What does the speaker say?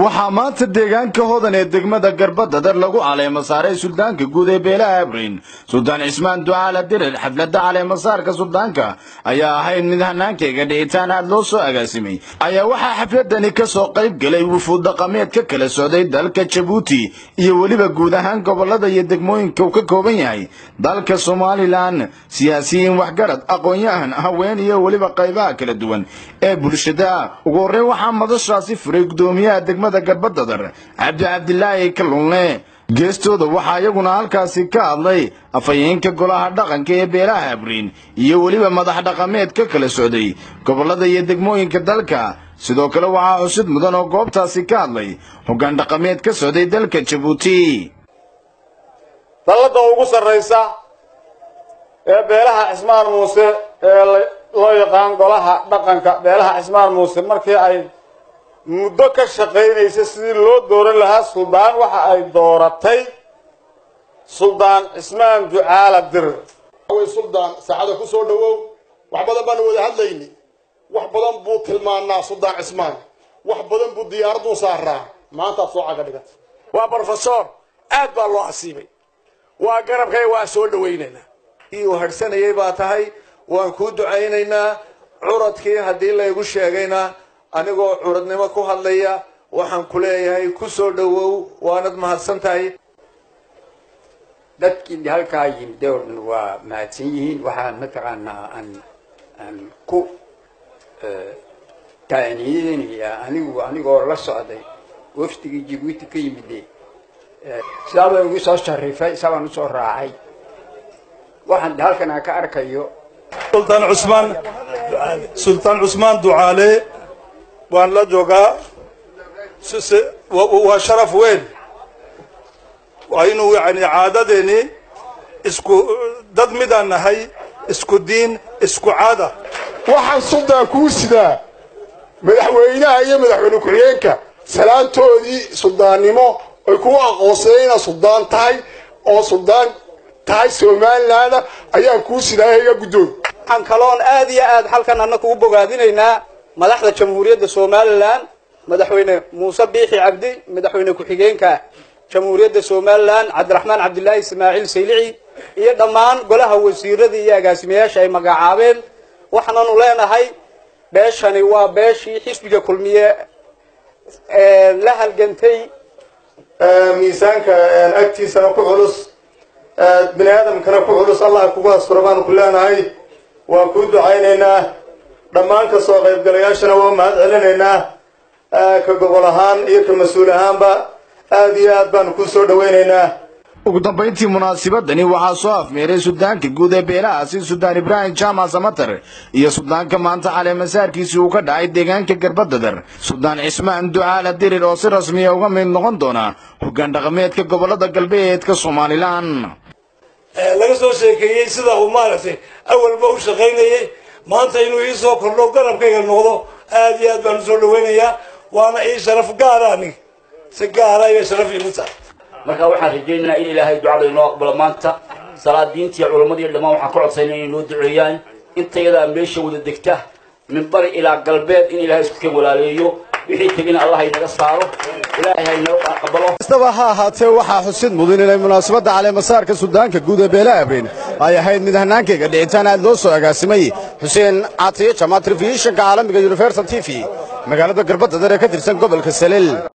waxaa maanta deegaanka hodan ee degmada garbadadar lagu caleemo saaray suldaanka guud ee beelaha abriin suldaan cismaan ducaala dirir xafladda caleemasaarka suldaanka ayaa ahayd mid hanaankeyga dhicitaan aad loo soo agaasimay ayaa waxaa xafladani ka soo qayb galay wufuud dhaqameed ka kala socday dalka jabuuti iyo weliba guud ahaan gobollada iyo degmooyinka uu ka kooban yahay dalka somalilan siyaasiyiin waxgarad aqoon-yahan haween iyo weliba qaybaha kala duwan ee bulshada ugu horreyn waxaa madashaasi furay gudoomiyaha degmada garbadadar cabdi cabdilaahi kalunle geestooda waxaa iyaguna halkaasi ka hadlay afhayeenka golaha dhaqanka ee beelaha abriin iyo weliba madax dhaqameed ka kala socday gobollada iyo degmooyinka dalka sidoo kale waxaa xusid mudan oo goobtaasi ka hadlay hoggaan dhaqameed ka socday dalka jabuuti dalladda ugu sarraysa ee beelaha cismaan muuse ee loo yaqaan golaha dhaqanka beelaha cismaan muuse markii ay muddo ka shaqaynaysa sidii loo dooran lahaa suldaan waxa ay dooratay suldaan cismaan ducaala dir way suldaan saacada ku soo dhowow wax badan baanu wada hadlayni wax badan buu tilmaanaa suldaan cismaan wax badan buu diyaaraduu saaraa maantaad soo caga dhigata waa brofesor aad baa loo asiibay waa garabkay waa soo dhawaynaynaa ii u hadhsanayay baa tahay waan kuu ducaynaynaa curadkii haddii laygu sheegayna anigoo curadnimo ku hadlaya waxaan ku leeyahay ku soo dhowow waanad mahadsan tahay dadkii halkaa yimid oo dhan waa mahadsan yihiin waxaan mataqaanaa aan aan ku taaniyeynayaa anigu anigoo la socday wafdigii jibuuti ka yimide sidaa baa igu soo sharifay sabaan usoo raacay waxaan halkan aan ka arkayo sultaan cusmaan sultaan cusmaan ducaale waan la joogaa waa sharaf weyn aynu yani caadadeeni isku dad midaan nahay isku diin isku caada waxaan suldaan kuu sidaa madaxweynaha iyo madaxweyne ku-xigeenka salaantoodii suldaannimo ay kugu aqoonsadeen inaad suldaan tahay oo suldaan tahay somalilaanda ayaan kuu sidaa iga guddoon waxaan kaloon aad iyo aad halkan annaga ugu bogaadinaynaa madaxda jamhuuriyadda somalilan madaxweyne muuse biixi cabdi madaxweyne ku-xigeenka jamhuuriyadda somalilan cabdiraxmaan cabdilaahi ismaaciil saylici iyo dhammaan golaha wasiirada iyo agaasimayaasha ay magacaabeen waxaananu leenahay beeshani waa beeshii xisbiga kulmiye la halgantay miisaanka agtiisana ku culus bini aadamkana ku culus allah kugu asturo baanu ku leenahay waan kuu ducaynaynaa dhammaan ka soo qaybgalayaashana waa mahad celinaynaa ka gobol ahaan iyo ka mas-uul ahaanba aad iyo aad baanu kuu soo dhawaynaynaa ugu dambayntii munaasibadani waxaa soo afmeeray suldaanka guud ee beelahaasi suldaan ibraahim jaamac samatar iyo suldaanka maanta caleemasaarkiisii uu ka dhacay deegaanka garbadadar suldaan cismaan ducaala dirir oo si rasmiya uga mid noqon doona hoggaan dhaqameedka gobollada galbeedka somalilan laga soo sheekeeyey sida uu maaragtay awalba u shaqaynayay maanta inuu ii soo kordho garabkayga noqdo aad iyo aad baan usoo dhawaynayaa waana ii sharaf gaara aniga si gaara iyo sharaf iigu tahay marka waxaan rajaynaynaa in ilaahay ducada inoo aqbalo maanta salaadiinta iyo culammadii dhammaan waxaan ka codsaynaa inay noo duceeyaan intayadaa meesha wada degta min bari ilaa galbeed in ilaahay isku keen walaaleeyo wixii tegina allah haynaga saaro ilaahay haynoo aqbalo kastaba ha ahaatee waxaa xusid mudan inay munaasabadda caleemasaarka suldaanka guud ee beelaha abriin ay ahayd mid hanaankeyga dhicitaan aad loo soo agaasimay xuseen caatiye jamaal telefishinka caalamiga universal t v magaalada garbadadar ee ka tirsan gobolka salel